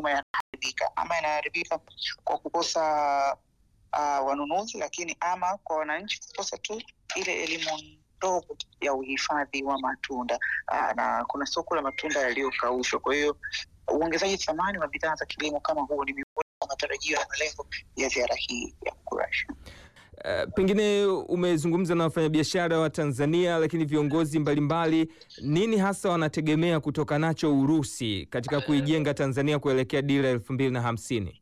kilimo yanaharibika, ama yanaharibika kwa kukosa uh, wanunuzi, lakini ama kwa wananchi kukosa tu ile elimu ndogo ya uhifadhi wa matunda uh, na kuna soko la matunda yaliyokaushwa. Kwa hiyo uongezaji thamani wa bidhaa za kilimo kama huo ni miongoni mwa matarajio na malengo ya ziara hii ya Kurasha. Uh, pengine umezungumza na wafanyabiashara wa Tanzania, lakini viongozi mbalimbali, nini hasa wanategemea kutoka nacho Urusi katika kuijenga Tanzania kuelekea dira elfu mbili na hamsini?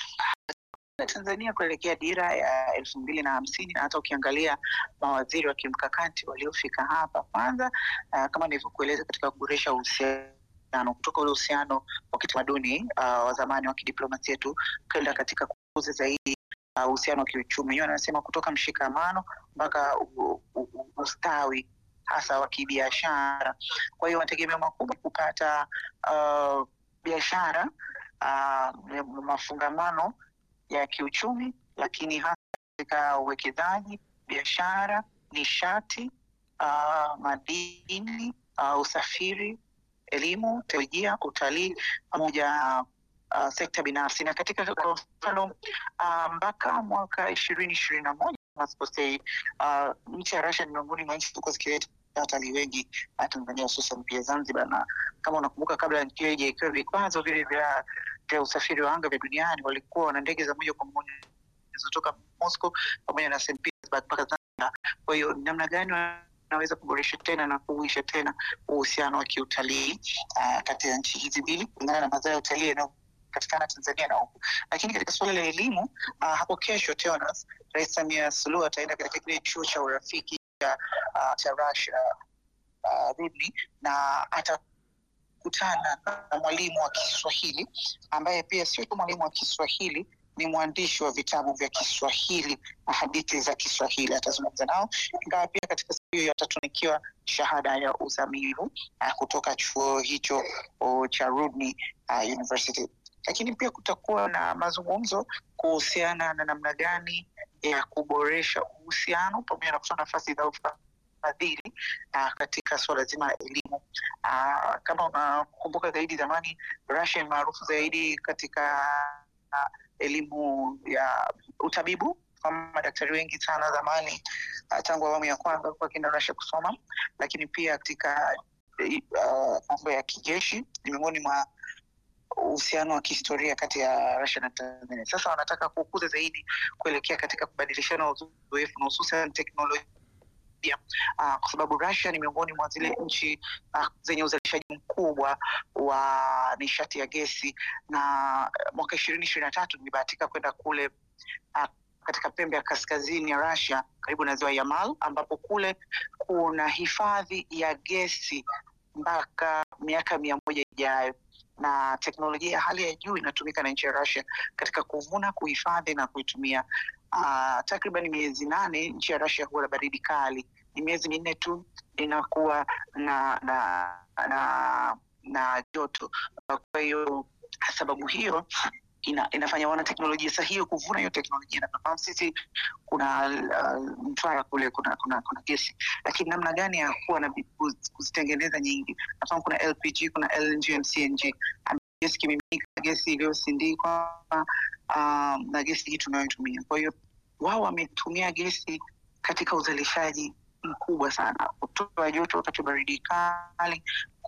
Tanzania kuelekea dira ya elfu mbili na hamsini na hata ukiangalia mawaziri wa kimkakati waliofika hapa, kwanza uh, kama nilivyokueleza katika kuboresha uhusiano kutoka ule uhusiano wa kitamaduni uh, wa zamani wa kidiplomasia tu kwenda katika kukuza zaidi uhusiano uh, wa kiuchumi. Hiyo anasema kutoka mshikamano mpaka ustawi hasa wa kibiashara. Kwa hiyo mategemeo makubwa kupata uh, biashara uh, mafungamano ya kiuchumi, lakini hasa katika uwekezaji, biashara, nishati, uh, madini, uh, usafiri, elimu, teknolojia, utalii pamoja uh, sekta binafsi. Na katika kwa mfano uh, mpaka mwaka ishirini ishirini na moja nasikosei, uh, nchi ya Russia ni miongoni mwa nchi zilikuwa zikileta watalii wengi Tanzania, hususan pia Zanzibar, na kama unakumbuka kabla nchi hiyo haijawekewa vikwazo vile vya vya usafiri wa anga vya duniani walikuwa wana ndege za moja kwa moja zinazotoka Moscow pamoja na St Petersburg mpaka Zanzibar. Kwa hiyo namna gani wanaweza kuboresha tena na kuuisha tena uhusiano wa kiutalii uh, kati ya nchi hizi mbili kulingana na mazao ya utalii yanayopatikana Tanzania na huku. Lakini katika suala la elimu uh, hapo kesho Teonas, Rais Samia Suluhu ataenda katika kile chuo cha urafiki cha uh, cha Russia uh, Rudni na ata kutana na mwalimu wa Kiswahili ambaye pia sio tu mwalimu wa Kiswahili, ni mwandishi wa vitabu vya Kiswahili na hadithi za Kiswahili. Atazungumza nao, ingawa pia katika siku hiyo atatunikiwa shahada ya uzamivu uh, kutoka chuo hicho uh, cha Rudni uh, University. Lakini pia kutakuwa na mazungumzo kuhusiana na namna gani ya kuboresha uhusiano pamoja na kutoa nafasi za fadhili uh, katika suala zima la elimu uh, kama unakumbuka zaidi zamani Russia ni maarufu zaidi katika uh, elimu ya utabibu kama madaktari wengi sana zamani uh, tangu awamu ya kwanza wakienda Russia kusoma, lakini pia katika mambo uh, ya kijeshi ni miongoni mwa uhusiano wa kihistoria kati ya Russia na Tanzania. Sasa wanataka kukuza zaidi kuelekea katika kubadilishana uzoefu na hususan teknolojia Uh, kwa sababu Russia ni miongoni mwa zile nchi uh, zenye uzalishaji mkubwa wa nishati ya gesi, na mwaka ishirini ishirini na tatu nilibahatika kwenda kule uh, katika pembe ya kaskazini ya Russia karibu na ziwa Yamal, ambapo kule kuna hifadhi ya gesi mpaka miaka mia moja ijayo na teknolojia ya hali ya juu inatumika na nchi ya Russia katika kuvuna, kuhifadhi na kuitumia. Uh, takriban miezi nane nchi ya Russia huwa na baridi kali, ni miezi minne tu inakuwa na na na, na joto. Kwa hiyo sababu hiyo ina, inafanya wana teknolojia sahihi kuvuna hiyo teknolojia, na tunafahamu sisi kuna uh, Mtwara kule kuna kuna, kuna gesi, lakini namna gani ya kuwa na kuzitengeneza nyingi. Nafahamu kuna LPG, kuna LNG na CNG, gesi kimiminika, gesi iliyosindikwa um, na gesi hii tunayoitumia. Kwa hiyo wao wametumia gesi katika uzalishaji mkubwa sana, kutoa joto wakati wa baridi kali,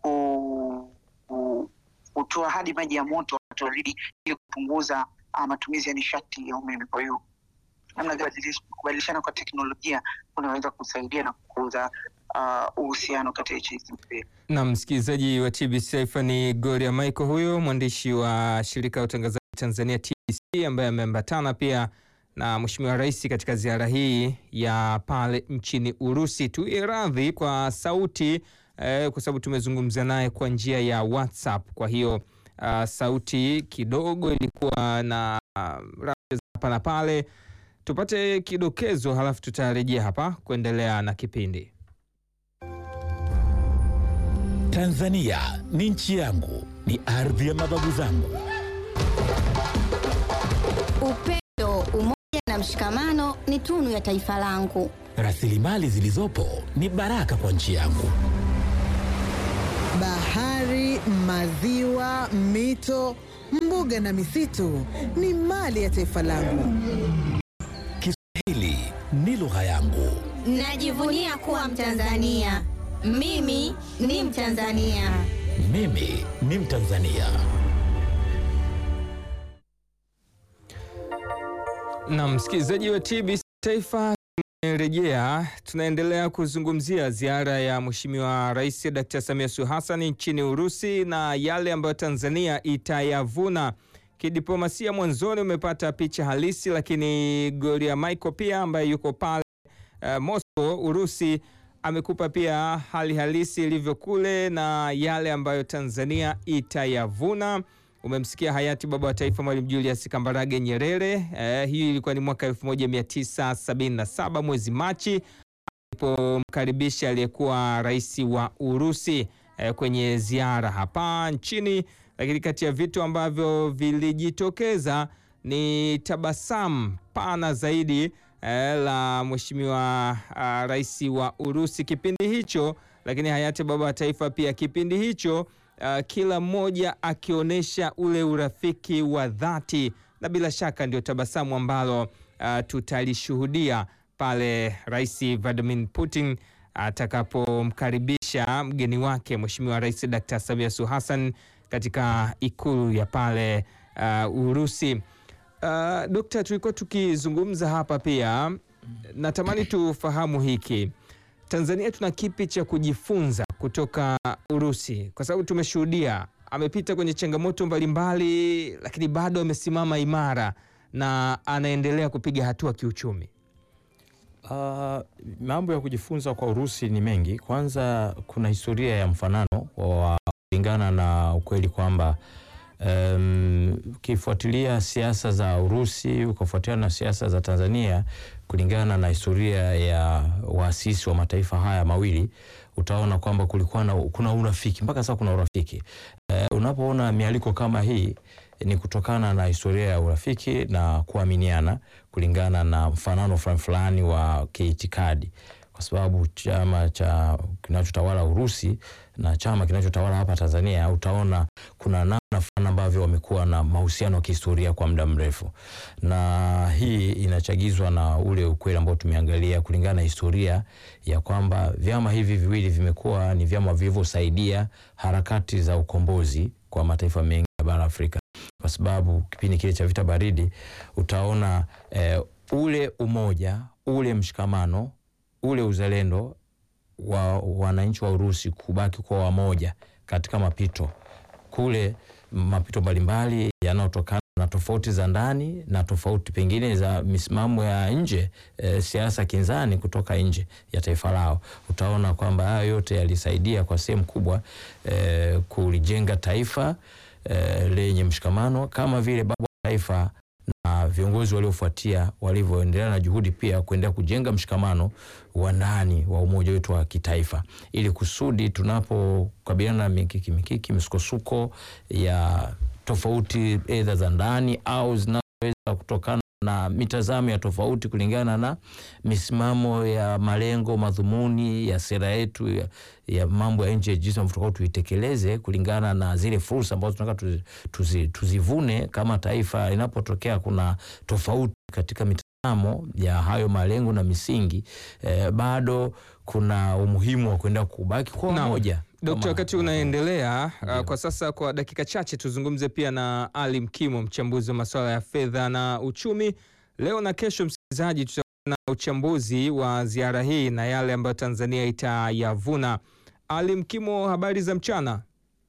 ku, ku, kutoa hadi maji ya moto wakati wa baridi, ili kupunguza uh, matumizi ya nishati ya umeme. Kwa hiyo namna gani kubadilishana kwa teknolojia kunaweza kusaidia na kukuza uhusiano uh, kati ya nchi hizi mbili. Na msikilizaji wa TBC Taifa ni Gloria Michael, huyo mwandishi wa shirika la utangazaji Tanzania TBC, ambaye ameambatana pia na Mheshimiwa Rais katika ziara hii ya pale nchini Urusi. Tuwe radhi kwa sauti eh, kwa sababu tumezungumza naye kwa njia ya WhatsApp, kwa hiyo uh, sauti kidogo ilikuwa na uh, hapa na pale. Tupate kidokezo, halafu tutarejea hapa kuendelea na kipindi. Tanzania ni nchi yangu, ni ardhi ya mababu zangu. Upendo, umoja na mshikamano ni tunu ya taifa langu. Rasilimali zilizopo ni baraka kwa nchi yangu. Bahari, maziwa, mito, mbuga na misitu ni mali ya taifa langu. Kiswahili ni lugha yangu. Najivunia kuwa Mtanzania. Mimi ni Mtanzania. Mimi ni Mtanzania. Na msikilizaji wa TBC Taifa, tumerejea. Tunaendelea kuzungumzia ziara ya Mheshimiwa Rais Dkt. Samia Suluhu Hassan nchini Urusi na yale ambayo Tanzania itayavuna kidiplomasia. Mwanzoni umepata picha halisi, lakini Gloria Michael pia ambaye yuko pale uh, Moscow Urusi amekupa pia hali halisi ilivyo kule na yale ambayo Tanzania itayavuna. Umemsikia hayati baba wa taifa Mwalimu Julius Kambarage Nyerere. Eh, hii ilikuwa ni mwaka 1977 mwezi Machi alipomkaribisha aliyekuwa rais wa Urusi eh, kwenye ziara hapa nchini. Lakini kati ya vitu ambavyo vilijitokeza ni tabasamu pana zaidi eh, la mheshimiwa ah, rais wa Urusi kipindi hicho, lakini hayati baba wa taifa pia kipindi hicho Uh, kila mmoja akionyesha ule urafiki wa dhati, na bila shaka ndio tabasamu ambalo uh, tutalishuhudia pale Rais Vladimir Putin atakapomkaribisha mgeni wake Mheshimiwa Rais Dr. Samia Suluhu Hassan katika ikulu ya pale uh, Urusi. Uh, Dokta, tulikuwa tukizungumza hapa pia, natamani tufahamu hiki Tanzania tuna kipi cha kujifunza kutoka Urusi? Kwa sababu tumeshuhudia amepita kwenye changamoto mbalimbali, lakini bado amesimama imara na anaendelea kupiga hatua kiuchumi. Uh, mambo ya kujifunza kwa Urusi ni mengi. Kwanza kuna historia ya mfanano wa kulingana na ukweli kwamba um, ukifuatilia siasa za Urusi ukafuatilia na siasa za Tanzania kulingana na historia ya waasisi wa mataifa haya mawili utaona kwamba kulikuwa na kuna urafiki mpaka sasa kuna urafiki. Uh, unapoona mialiko kama hii ni kutokana na historia ya urafiki na kuaminiana kulingana na mfanano fulani fulani wa kiitikadi, kwa sababu chama cha kinachotawala Urusi na chama kinachotawala hapa Tanzania, utaona kuna namna fulani ambavyo wamekuwa na mahusiano ya kihistoria kwa muda mrefu, na hii inachagizwa na ule ukweli ambao tumeangalia kulingana na historia ya kwamba vyama hivi viwili vimekuwa ni vyama vilivyosaidia harakati za ukombozi kwa mataifa mengi ya bara Afrika kwa sababu kipindi kile cha vita baridi utaona eh, ule umoja ule mshikamano ule uzalendo wa wananchi wa Urusi kubaki kwa wamoja katika mapito kule, mapito mbalimbali yanayotokana na tofauti za ndani na tofauti pengine za misimamo ya nje, e, siasa kinzani kutoka nje ya taifa lao. Utaona kwamba haya yote yalisaidia kwa sehemu kubwa e, kulijenga taifa e, lenye mshikamano kama vile baba wa taifa na viongozi waliofuatia walivyoendelea na juhudi pia kuendelea kujenga mshikamano wa ndani wa umoja wetu wa kitaifa, ili kusudi tunapokabiliana na mikiki mikiki, misukosuko ya tofauti edha za ndani au zinazoweza kutokana na mitazamo ya tofauti kulingana na misimamo ya malengo madhumuni ya sera yetu ya, ya mambo ya nje, jinsi ambavyo tunataka tuitekeleze kulingana na zile fursa ambazo tunataka tuzi, tuzi, tuzivune kama taifa. Inapotokea kuna tofauti katika mitazamo ya hayo malengo na misingi eh, bado kuna umuhimu wa kuenda kubaki kwa Naam. pamoja. Dokta, Kama- wakati unaendelea uh, Ndio. kwa sasa, kwa dakika chache tuzungumze pia na Ali Mkimo, mchambuzi wa masuala ya fedha na uchumi. Leo na kesho, msikilizaji, tutakuwa na uchambuzi wa ziara hii na yale ambayo Tanzania itayavuna. Ali Mkimo, habari za mchana?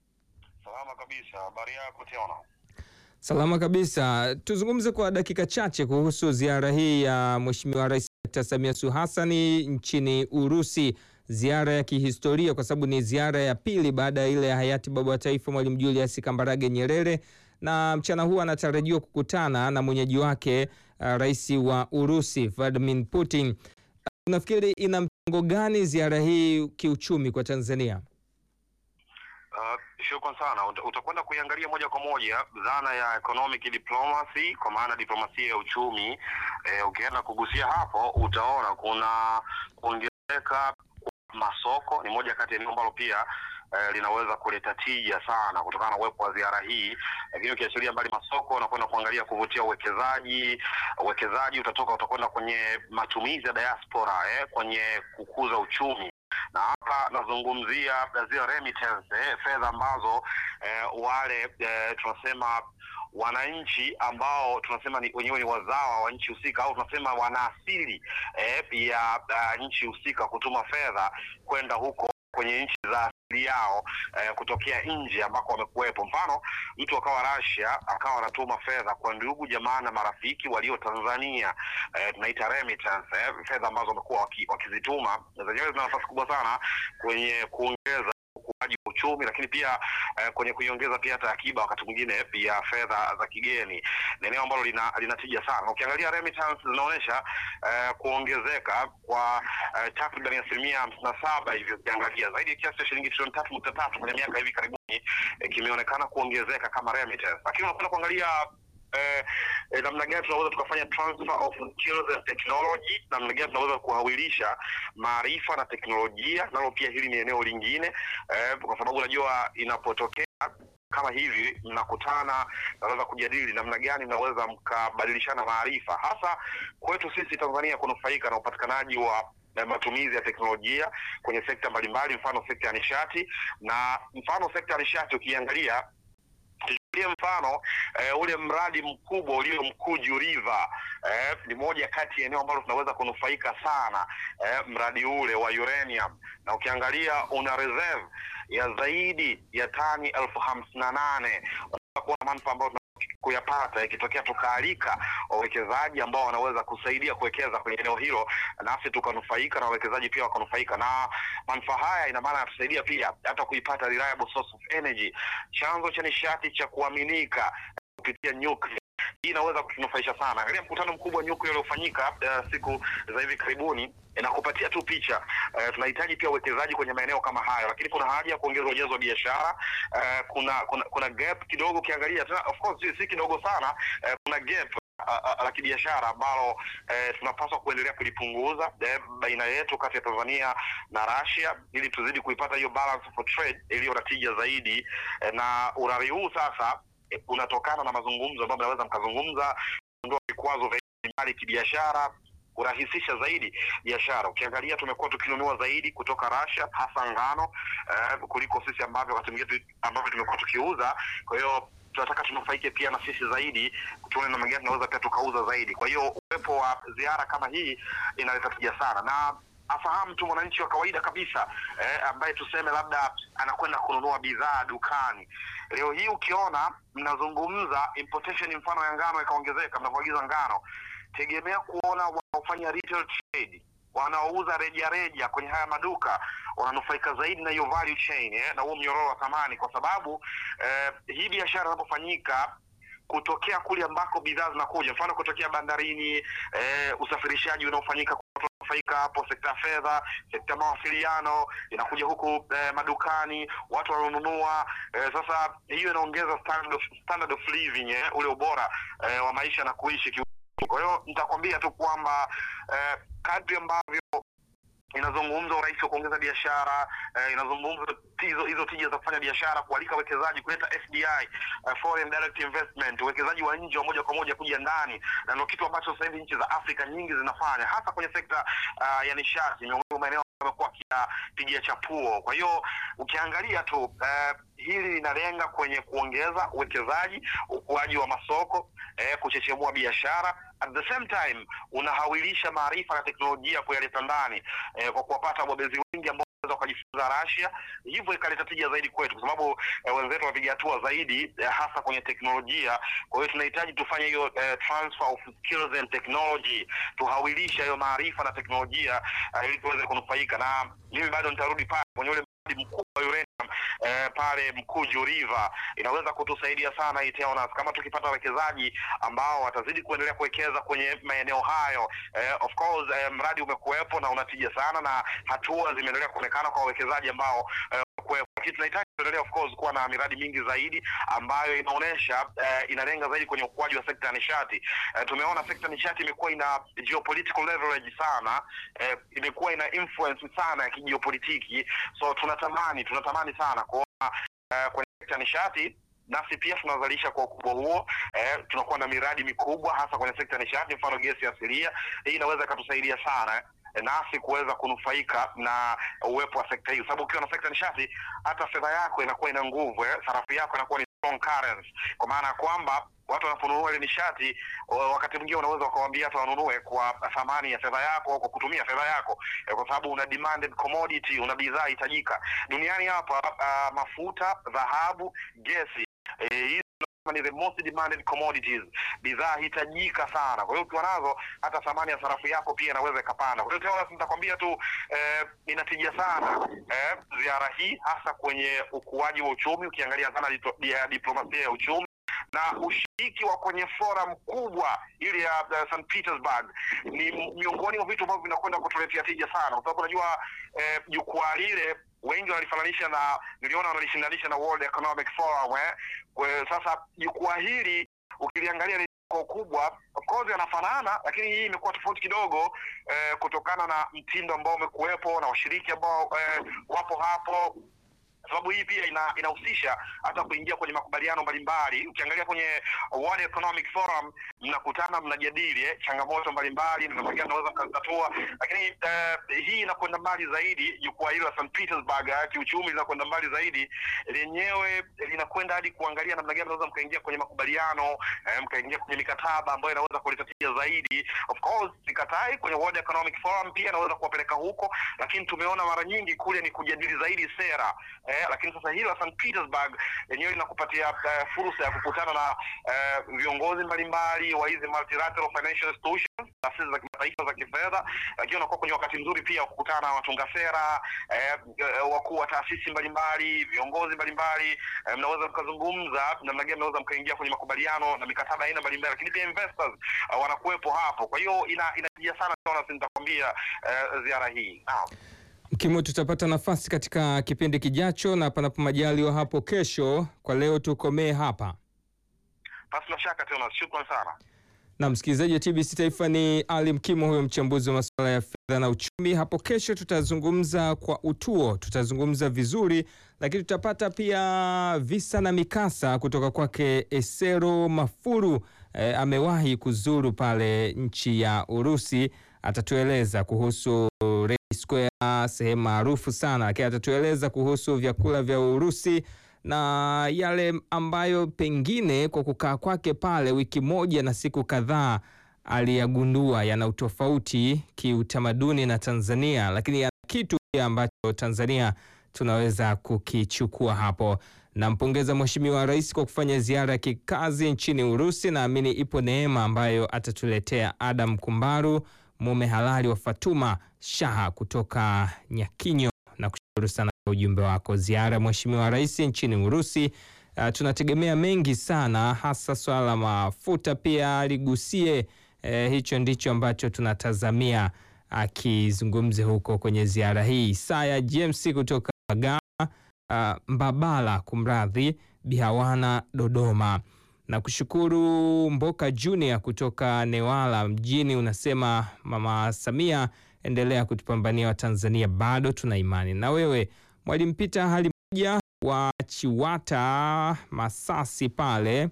Salama kabisa. Habari yako Tiona? Salama kabisa. Tuzungumze kwa dakika chache kuhusu ziara hii ya Mheshimiwa Rais Dr. Samia Suluhu Hassan nchini Urusi, ziara ya kihistoria kwa sababu ni ziara ya pili baada ya ile ya hayati baba wa taifa Mwalimu Julius Kambarage Nyerere, na mchana huu anatarajiwa kukutana na mwenyeji wake uh, rais wa Urusi Vladimir Putin. Uh, Unafikiri ina mchango gani ziara hii kiuchumi kwa Tanzania? Uh, shukran sana. Uta- Utakwenda kuiangalia moja kwa moja dhana ya economic diplomacy, kwa maana diplomasia ya uchumi. Eh, ukienda kugusia hapo utaona kuna kuongezeka kwa masoko, ni moja kati ya eneo ambalo pia eh, linaweza kuleta tija sana kutokana na uwepo wa ziara hii, lakini ukiachilia mbali masoko, unakwenda kuangalia kuvutia uwekezaji. Uwekezaji utatoka utakwenda kwenye matumizi ya diaspora eh, kwenye kukuza uchumi na hapa nazungumzia zile remittance eh, fedha ambazo eh, wale eh, tunasema wananchi ambao tunasema ni wenyewe ni wazawa wa nchi husika au tunasema wana asili eh, ya uh, nchi husika kutuma fedha kwenda huko kwenye nchi za asili yao eh, kutokea nje ambako wamekuwepo. Mfano, mtu akawa Russia akawa anatuma fedha kwa ndugu jamaa na marafiki walio Tanzania eh, tunaita remittance eh, fedha ambazo wamekuwa waki, wakizituma na zenyewe zina nafasi kubwa sana kwenye kuongeza ukuaji wa uchumi, lakini pia eh, kwenye kuiongeza pia hata akiba wakati mwingine ya fedha za kigeni. Ni eneo ambalo lina linatija sana. Ukiangalia remittance zinaonyesha eh, kuongezeka kwa eh, takriban asilimia hamsini na saba hivyo, ukiangalia zaidi ya kiasi cha shilingi trilioni tatu nukta tatu kwenye miaka hivi karibuni eh, kimeonekana kuongezeka kama remittance, lakini unakwenda kuangalia eh, eh, namna gani tunaweza tukafanya transfer of skills and technology, namna gani tunaweza kuhawilisha maarifa na teknolojia, nalo pia hili ni eneo lingine eh, kwa sababu unajua inapotokea kama hivi mnakutana, naweza kujadili namna gani mnaweza mkabadilishana maarifa, hasa kwetu sisi Tanzania kunufaika na upatikanaji wa na matumizi ya teknolojia kwenye sekta mbalimbali, mfano sekta ya nishati na mfano sekta ya nishati ukiangalia tuchukulie mfano eh, ule mradi mkubwa ulio Mkuju River eh, ni moja kati ya eneo ambalo tunaweza kunufaika sana eh, mradi ule wa uranium, na ukiangalia una reserve ya zaidi ya tani elfu hamsini na nane unaweza kuona manufaa ambayo kuyapata ikitokea tukaalika wawekezaji ambao wanaweza kusaidia kuwekeza kwenye eneo hilo, nasi tukanufaika na wawekezaji pia wakanufaika. Na manufaa haya ina maana yatusaidia pia hata kuipata reliable source of energy, chanzo cha nishati cha kuaminika kupitia nuclear. Hii inaweza kutunufaisha sana. Angalia mkutano mkubwa wa nyuklia uliofanyika uh, siku za hivi karibuni inakupatia tu picha. Uh, tunahitaji pia uwekezaji kwenye maeneo kama hayo, lakini kuna haja ya kuongeza ujazo wa biashara. Uh, kuna, kuna kuna gap kidogo ukiangalia tena, of course si kidogo sana. Uh, kuna gap la kibiashara ambalo eh, tunapaswa kuendelea kulipunguza eh, baina yetu kati ya Tanzania na Russia ili tuzidi kuipata hiyo balance for trade iliyo na tija zaidi eh, na urari huu sasa eh, unatokana na mazungumzo ambayo mnaweza mkazungumza, kuondoa vikwazo vya mbali kibiashara kurahisisha zaidi biashara. Ukiangalia tumekuwa tukinunua zaidi kutoka Russia hasa ngano eh, kuliko sisi ambavyo wakati mwingine ambavyo tumekuwa tukiuza. Kwa hiyo tunataka tunufaike pia na sisi zaidi, tuone namna gani tunaweza pia tukauza zaidi. Kwa hiyo uwepo wa ziara kama hii inaleta tija sana na afahamu tu mwananchi wa kawaida kabisa eh, ambaye tuseme labda anakwenda kununua bidhaa dukani leo hii, ukiona mnazungumza importation mfano ya ngano ikaongezeka, mnavyoagiza ngano, tegemea kuona wanaofanya retail trade wanaouza reja reja kwenye haya maduka wananufaika zaidi na hiyo value chain eh, na huo mnyororo wa thamani, kwa sababu eh, hii biashara inapofanyika kutokea kule ambako bidhaa zinakuja, mfano kutokea bandarini, eh, usafirishaji unaofanyika faika hapo, sekta ya fedha, sekta ya mawasiliano inakuja huku eh, madukani, watu wananunua eh, sasa hiyo inaongeza standard of, standard of living eh, ule ubora eh, wa maisha na kuishi ki kwa hiyo nitakwambia tu kwamba eh, kadri ambavyo inazungumza urahisi wa kuongeza biashara eh, inazungumza hizo hizo tija za kufanya biashara, kualika wekezaji, kuleta FDI, uh, foreign direct investment, uwekezaji wa nje wa moja kwa moja kuja ndani, na ndio kitu ambacho sasa hivi nchi za Afrika nyingi zinafanya, hasa kwenye sekta uh, ya nishati, miongoni mwa maeneo yamekuwa kipigia chapuo. Kwa hiyo ukiangalia tu uh, hili linalenga kwenye kuongeza uwekezaji, ukuaji wa masoko, eh, kuchechemua biashara at the same time unahawilisha maarifa na teknolojia kuyaleta ndani eh, kwa kuwapata wabobezi wengi ambao wanaweza wakajifunza Russia, hivyo ikaleta tija zaidi kwetu, kwa sababu eh, wenzetu wapiga hatua zaidi eh, hasa kwenye teknolojia. Kwa hiyo tunahitaji tufanye hiyo eh, transfer of skills and technology, tuhawilisha hiyo maarifa na teknolojia eh, ili tuweze kunufaika, na mimi bado nitarudi pale kwenye ule mradi mkubwa wa uranium eh, pale Mkuju River inaweza kutusaidia sana hii TEONAS kama tukipata wawekezaji ambao watazidi kuendelea kuwekeza kwenye maeneo hayo. Eh, of course eh, mradi umekuwepo na unatija sana na hatua zimeendelea kuonekana kwa wawekezaji ambao eh, kuwepo, lakini tunahitaji tuendelea of course kuwa na miradi mingi zaidi ambayo inaonyesha eh, inalenga zaidi kwenye ukuaji wa sekta ya nishati. Eh, tumeona sekta ya nishati imekuwa ina geopolitical leverage sana, eh, imekuwa ina influence sana ya kijiopolitiki, so tunatamani tunatamani sana kuona eh, kwenye sekta ya nishati nasi pia tunazalisha kwa ukubwa huo eh, tunakuwa na miradi mikubwa hasa kwenye sekta ya nishati, mfano gesi asilia. Hii inaweza ikatusaidia sana eh, nasi kuweza kunufaika na uwepo wa sekta hii, sababu ukiwa na sekta ya nishati hata fedha yako inakuwa ina nguvu eh, sarafu yako inakuwa ni strong currency, kwa maana ya kwamba watu wanaponunua ile nishati wa- wakati mwingine unaweza ukawaambia hata wanunue kwa thamani ya fedha yako au kwa kutumia fedha yako eh, kwa sababu una demanded commodity, una bidhaa hitajika duniani hapa. Uh, mafuta, dhahabu, gesi eh, hizi ni the most demanded commodities, bidhaa hitajika sana. Kwa hiyo ukiwa nazo, hata thamani ya sarafu yako pia inaweza ikapanda. Kwa hiyo Teonas, nitakwambia tu eh, inatija sana eh, ziara hii hasa kwenye ukuaji wa uchumi, ukiangalia sana dito- ya diplomasia ya uchumi na ushiriki wa kwenye forum kubwa ile ya uh, St Petersburg ni m- miongoni mwa vitu ambavyo vinakwenda kutuletea tija sana, kwa sababu unajua eh, jukwaa lile wengi wanalifananisha na, niliona wanalishindanisha na World Economic Forum eh. Kwa- Sasa jukwaa hili ukiliangalia ni kwa ukubwa, of course yanafanana, lakini hii imekuwa tofauti kidogo eh, kutokana na mtindo ambao umekuwepo na washiriki ambao eh, wapo hapo sababu hii pia ina, inahusisha hata kuingia kwenye makubaliano mbalimbali. Ukiangalia kwenye World Economic Forum mnakutana, mnajadili eh, changamoto mbalimbali na namna gani naweza mkazitatua, lakini eh, hii inakwenda mbali zaidi. Jukwaa hilo la St Petersburg eh, kiuchumi linakwenda mbali zaidi, lenyewe linakwenda hadi kuangalia namna gani naweza mkaingia kwenye makubaliano eh, mkaingia kwenye mikataba ambayo inaweza kuleta tija zaidi. Of course sikatai, kwenye World Economic Forum pia inaweza kuwapeleka huko, lakini tumeona mara nyingi kule ni kujadili zaidi sera eh, lakini sasa hili la St Petersburg lenyewe linakupatia eh, fursa ya kukutana na eh, viongozi mbalimbali wa hizi multilateral financial institutions, taasisi za kimataifa za kifedha, lakini unakuwa kwenye wakati mzuri pia wa kukutana na watunga sera eh, eh, wakuu wa taasisi mbalimbali, viongozi mbalimbali eh, mnaweza mkazungumza namna gani mnaweza mkaingia kwenye makubaliano na mikataba ya aina mbalimbali, lakini pia investors uh, wanakuwepo hapo. Kwa hiyo ina inatija sana, Jonas, nitakwambia eh, ziara hii naam. Mkimo, tutapata nafasi katika kipindi kijacho na panapo majaliwa hapo kesho. Kwa leo tukomee hapa. Pasi na shaka tena, shukran sana. Na msikilizaji wa TBC Taifa ni Ali Mkimo, huyo mchambuzi wa masuala ya fedha na uchumi. Hapo kesho tutazungumza kwa utuo, tutazungumza vizuri, lakini tutapata pia visa na mikasa kutoka kwake Esero Mafuru. E, amewahi kuzuru pale nchi ya Urusi, atatueleza kuhusu Red Square, sehemu maarufu sana, lakini atatueleza kuhusu vyakula vya Urusi na yale ambayo pengine kwa kukaa kwake pale wiki moja na siku kadhaa aliyagundua yana utofauti kiutamaduni na Tanzania, lakini yana kitu pia ambacho Tanzania tunaweza kukichukua hapo. Nampongeza Mheshimiwa Rais kwa kufanya ziara ya kikazi nchini Urusi. Naamini ipo neema ambayo atatuletea. Adam Kumbaru, mume halali wa Fatuma Shaha kutoka Nyakinyo, na kushukuru sana kwa ujumbe wako. Ziara ya Mheshimiwa Rais nchini Urusi, uh, tunategemea mengi sana, hasa swala la mafuta pia ligusie. Eh, hicho ndicho ambacho tunatazamia akizungumze huko kwenye ziara hii. Isaya James kutoka Bagama, uh, Mbabala, kumradhi, Bihawana, Dodoma na kushukuru Mboka Junior kutoka Newala mjini, unasema Mama Samia, endelea kutupambania Watanzania, bado tuna imani na wewe. Mwalimu Pita hali moja wa Chiwata Masasi pale,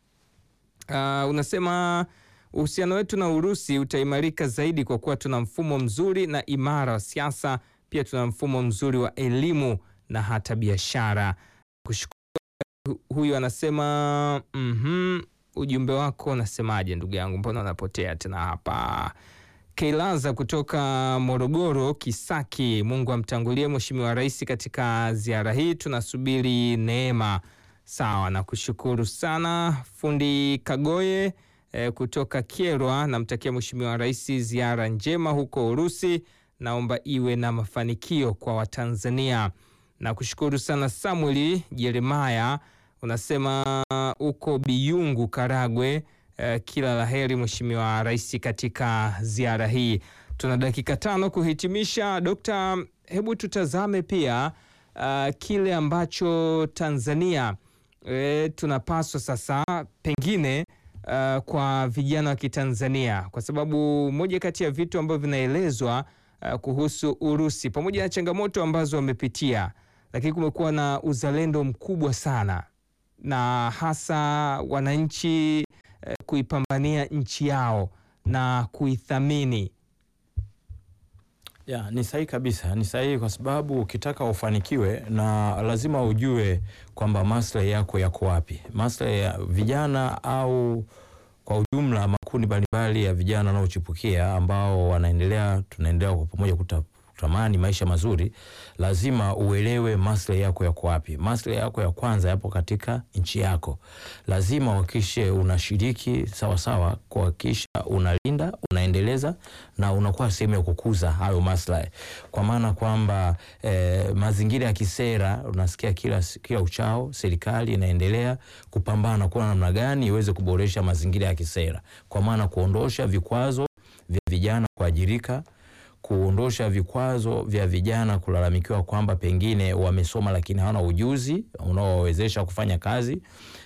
uh, unasema uhusiano wetu na Urusi utaimarika zaidi kwa kuwa tuna mfumo mzuri na imara wa siasa, pia tuna mfumo mzuri wa elimu na hata biashara. Kushukuru huyu anasema mhm, ujumbe wako unasemaje ndugu yangu, mbona unapotea tena hapa? Keilaza kutoka Morogoro Kisaki, Mungu amtangulie Mheshimiwa Rais katika ziara hii, tunasubiri neema. Sawa, na kushukuru sana. Fundi Kagoye eh, kutoka Kyerwa, namtakia Mheshimiwa Rais ziara njema huko Urusi, naomba iwe na mafanikio kwa Watanzania na kushukuru sana Samueli Jeremaya, unasema uko Biyungu, Karagwe. Eh, kila la heri Mheshimiwa Rais katika ziara hii. Tuna dakika tano kuhitimisha. Dokta, hebu tutazame pia uh, kile ambacho Tanzania e, tunapaswa sasa pengine uh, kwa vijana wa Kitanzania, kwa sababu moja kati ya vitu ambavyo vinaelezwa uh, kuhusu Urusi pamoja na changamoto ambazo wamepitia, lakini kumekuwa na uzalendo mkubwa sana na hasa wananchi eh, kuipambania nchi yao na kuithamini. Ya, ni sahihi kabisa, ni sahihi kwa sababu ukitaka ufanikiwe na lazima ujue kwamba maslahi yako yako wapi, maslahi ya vijana au kwa ujumla makundi mbalimbali ya vijana wanaochipukia ambao wanaendelea, tunaendelea kwa pamoja kuta kutamani maisha mazuri, lazima uelewe maslahi yako yako wapi. Maslahi yako ya kwanza yapo katika nchi yako, lazima uhakikishe unashiriki sawasawa, kuhakikisha unalinda, unaendeleza na unakuwa sehemu ya kukuza hayo maslahi, kwa maana kwamba eh, mazingira ya kisera unasikia kila, kila uchao serikali inaendelea kupambana kuwa namna gani iweze kuboresha mazingira ya kisera, kwa maana kuondosha vikwazo vya vijana kuajirika kuondosha vikwazo vya vijana kulalamikiwa kwamba pengine wamesoma lakini hawana ujuzi unaowawezesha kufanya kazi.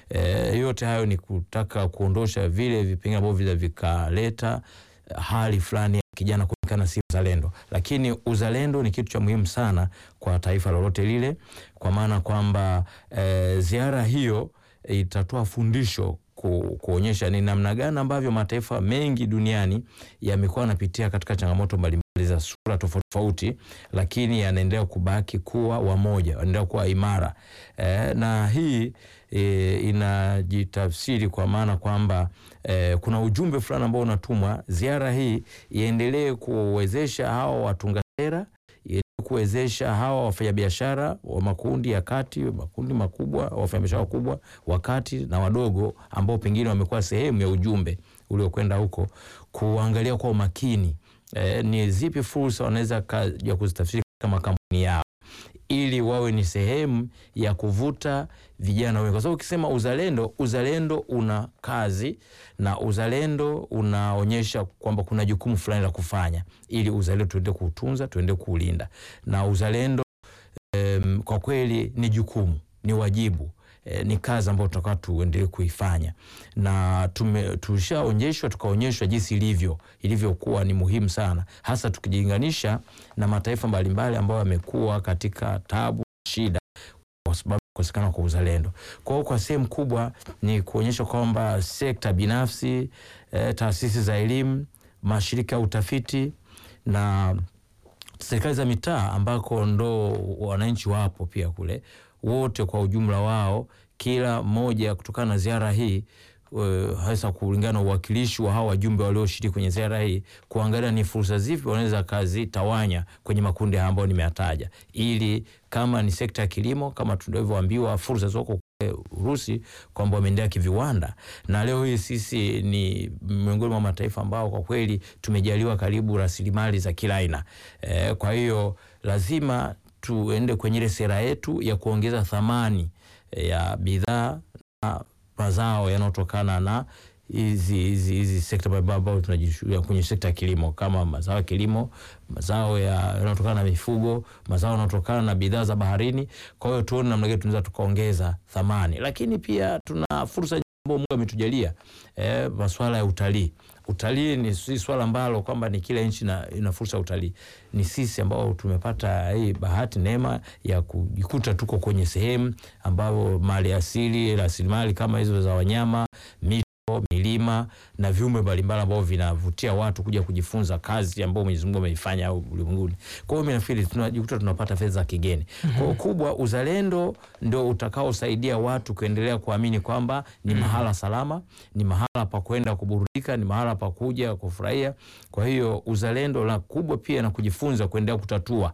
E, yote hayo ni kutaka kuondosha vile vipengele ambavyo vile vikaleta hali fulani ya kijana kuonekana si uzalendo, lakini uzalendo ni kitu cha muhimu sana kwa taifa lolote lile, kwa maana kwamba e, ziara hiyo itatoa fundisho ku, kuonyesha ni namna gani ambavyo mataifa mengi duniani yamekuwa yanapitia katika changamoto mbalimbali za sura tofauti tofauti, lakini yanaendelea kubaki kuwa wamoja, yanaendelea kuwa imara e, na hii e, inajitafsiri kwa maana kwamba e, kuna ujumbe fulani ambao unatumwa. Ziara hii iendelee kuwezesha hawa watunga sera kuwezesha hawa wafanyabiashara wa makundi ya kati, makundi makubwa, wafanyabiashara wakubwa, wakati na wadogo, ambao pengine wamekuwa sehemu ya ujumbe uliokwenda huko, kuangalia kwa umakini eh, ni zipi fursa wanaweza kaja kuzitafsiri kama kampuni yao ili wawe ni sehemu ya kuvuta vijana wengi, kwa sababu ukisema uzalendo, uzalendo una kazi na uzalendo unaonyesha kwamba kuna jukumu fulani la kufanya, ili uzalendo tuende kuutunza, tuende kuulinda. Na uzalendo em, kwa kweli ni jukumu, ni wajibu E, ni kazi ambayo tutakuwa tuendelee kuifanya na tushaonyeshwa tukaonyeshwa jinsi ilivyo ilivyokuwa ni muhimu sana, hasa tukijilinganisha na mataifa mbalimbali ambayo yamekuwa katika tabu shida kwa sababu kukosekana kwa uzalendo. Kwa hiyo kwa sehemu kubwa ni kuonyesha kwamba sekta binafsi e, taasisi za elimu, mashirika ya utafiti na serikali za mitaa ambako ndo wananchi wapo pia kule wote kwa ujumla wao, kila mmoja kutokana na ziara hii hasa kulingana na uwakilishi wa hawa wajumbe walioshiriki kwenye ziara hii, kuangalia ni fursa zipi wanaweza kazitawanya kwenye makundi haya ambayo nimeyataja, ili kama ni sekta ya kilimo, kama tunavyoambiwa fursa zoko Urusi kwamba wameendelea kiviwanda, na leo hii sisi ni miongoni mwa mataifa ambao kwa kweli tumejaliwa karibu rasilimali za kila aina e, kwa hiyo lazima tuende kwenye ile sera yetu ya kuongeza thamani ya bidhaa na mazao yanayotokana na hizi hizi hizi sekta mbalimbali ambayo tunajishughulia kwenye sekta ya kilimo, kama mazao ya kilimo, mazao yanayotokana na mifugo, mazao yanayotokana na bidhaa za baharini. Kwa hiyo tuone namna gani tunaweza tukaongeza thamani, lakini pia tuna fursa ambayo Mungu ametujalia eh, masuala ya utalii. Utalii ni si swala ambalo kwamba ni kila nchi ina fursa ya utalii. Ni sisi ambao tumepata hii bahati neema ya kujikuta tuko kwenye sehemu ambayo mali asili, rasilimali kama hizo za wanyama, mito, milima na viumbe mbalimbali ambao vinavutia watu kuja kujifunza kazi ambayo Mwenyezi Mungu ameifanya ulimwenguni. Kwa hiyo mimi nafikiri tunajikuta tunapata fedha za kigeni. Kwa hiyo kubwa, uzalendo ndio utakaosaidia watu kuendelea kuamini kwamba ni mahala salama, ni mahala pa kwenda kuburudika, ni mahala pa kuja kufurahia. Kwa hiyo uzalendo la kubwa pia na kujifunza kuendelea kutatua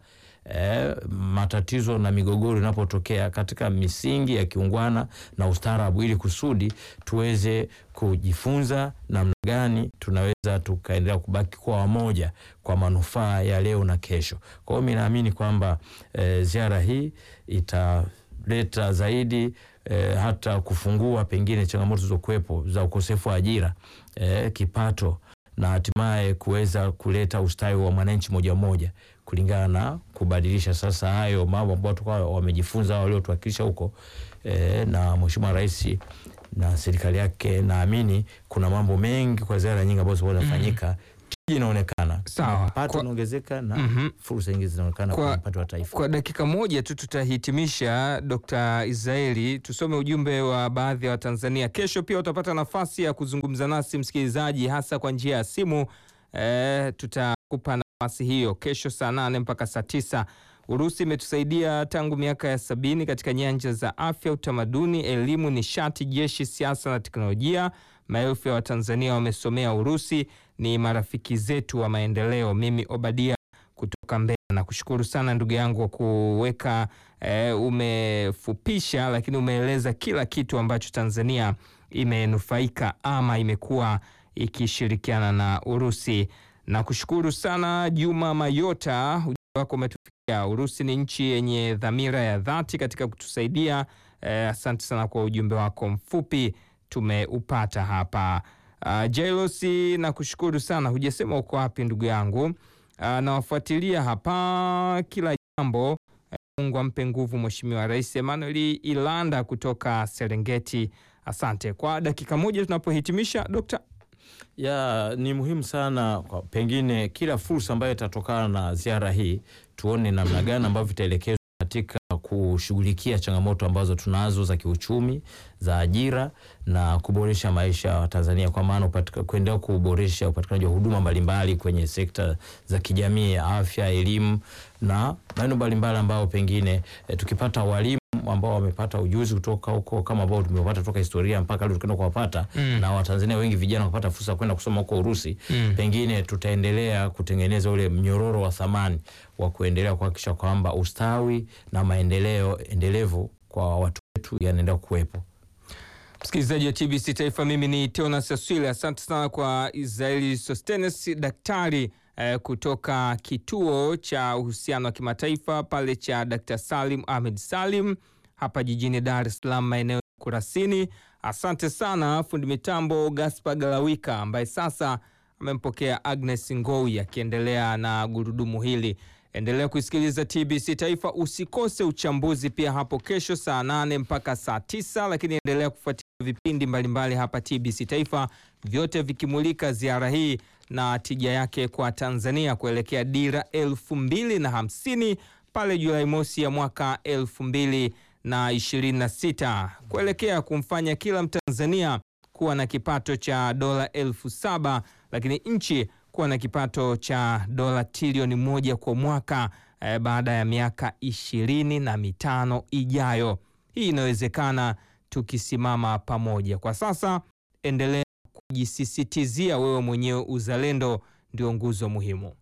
E, matatizo na migogoro inapotokea katika misingi ya kiungwana na ustaarabu, ili kusudi tuweze kujifunza namna gani tunaweza tukaendelea kubaki kwa wamoja kwa manufaa ya leo na kesho. Kwa hiyo mi naamini kwamba e, ziara hii italeta zaidi e, hata kufungua pengine changamoto zilizokuwepo za ukosefu wa ajira e, kipato na hatimaye kuweza kuleta ustawi wa mwananchi moja moja kulingana na kubadilisha sasa hayo mambo ambayo tulikuwa wamejifunza hao waliotuwakilisha huko e, na Mheshimiwa Rais na serikali yake, naamini kuna mambo mengi kwa ziara nyingi ambazo zinafanyika tija inaonekana, Sawa. mapato Kwa- yanaongezeka na Mhm. fursa nyingi zinaonekana Kwa- kwa mapato ya taifa. Kwa dakika moja tu tutahitimisha, Dr. Israeli, tusome ujumbe wa baadhi ya Watanzania. Kesho pia utapata nafasi ya kuzungumza nasi msikilizaji, hasa kwa njia ya simu. E, tutakupa nafasi hiyo kesho saa nane mpaka saa tisa. Urusi imetusaidia tangu miaka ya sabini katika nyanja za afya, utamaduni, elimu, nishati, jeshi, siasa na teknolojia. Maelfu ya Watanzania wamesomea Urusi, ni marafiki zetu wa maendeleo. Mimi Obadia kutoka Mbeya na kushukuru sana ndugu yangu kwa kuweka eh, umefupisha lakini umeeleza kila kitu ambacho Tanzania imenufaika ama imekuwa ikishirikiana na Urusi. Na kushukuru sana Juma Mayota, ujumbe wako umetufikia. Urusi ni nchi yenye dhamira ya dhati katika kutusaidia. Eh, asante sana kwa ujumbe wako mfupi tumeupata hapa. Uh, Jailosi na kushukuru sana, hujasema uko wapi ndugu yangu. Uh, nawafuatilia hapa kila jambo. Eh, Mungu ampe nguvu Mheshimiwa Rais Emmanuel Ilanda kutoka Serengeti. Asante kwa dakika moja tunapohitimisha, Dokta. ya ni muhimu sana kwa pengine kila fursa ambayo itatokana na ziara hii tuone namna gani ambavyo itaelekezwa katika kushughulikia changamoto ambazo tunazo za kiuchumi za ajira na kuboresha maisha ya Watanzania kwa maana upatika- kuendelea kuboresha upatikanaji wa huduma mbalimbali kwenye sekta za kijamii, afya, elimu na maeneo mbalimbali ambayo pengine eh, tukipata walimu ambao wamepata ujuzi kutoka huko kama ambao tumepata kutoka historia mpaka leo tukaenda kuwapata Mm. na Watanzania wengi vijana wakapata fursa ya kwenda kusoma huko Urusi Mm. pengine tutaendelea kutengeneza ule mnyororo wa thamani wa kuendelea kuhakikisha kwamba ustawi na maendeleo endelevu kwa watu wetu yanaendelea kuwepo. Msikilizaji wa TBC Taifa, mimi ni Teonas Aswile. Asante sana kwa Israeli Sostenes, daktari eh, kutoka kituo cha uhusiano wa kimataifa pale cha Dr. Salim Ahmed Salim hapa jijini Dar es Salaam, maeneo ya Kurasini. Asante sana fundi mitambo Gaspar Galawika ambaye sasa amempokea Agnes Ngowi akiendelea na gurudumu hili. Endelea kuisikiliza TBC Taifa, usikose uchambuzi pia hapo kesho saa nane mpaka saa tisa, lakini endelea kufuatilia vipindi mbalimbali hapa TBC Taifa, vyote vikimulika ziara hii na tija yake kwa Tanzania kuelekea dira elfu mbili na hamsini pale Julai mosi ya mwaka elfu mbili na ishirini na sita kuelekea kumfanya kila Mtanzania kuwa na kipato cha dola elfu saba lakini nchi kuwa na kipato cha dola trilioni moja kwa mwaka eh, baada ya miaka ishirini na mitano ijayo. Hii inawezekana tukisimama pamoja. Kwa sasa endelea kujisisitizia wewe mwenyewe, uzalendo ndio nguzo muhimu.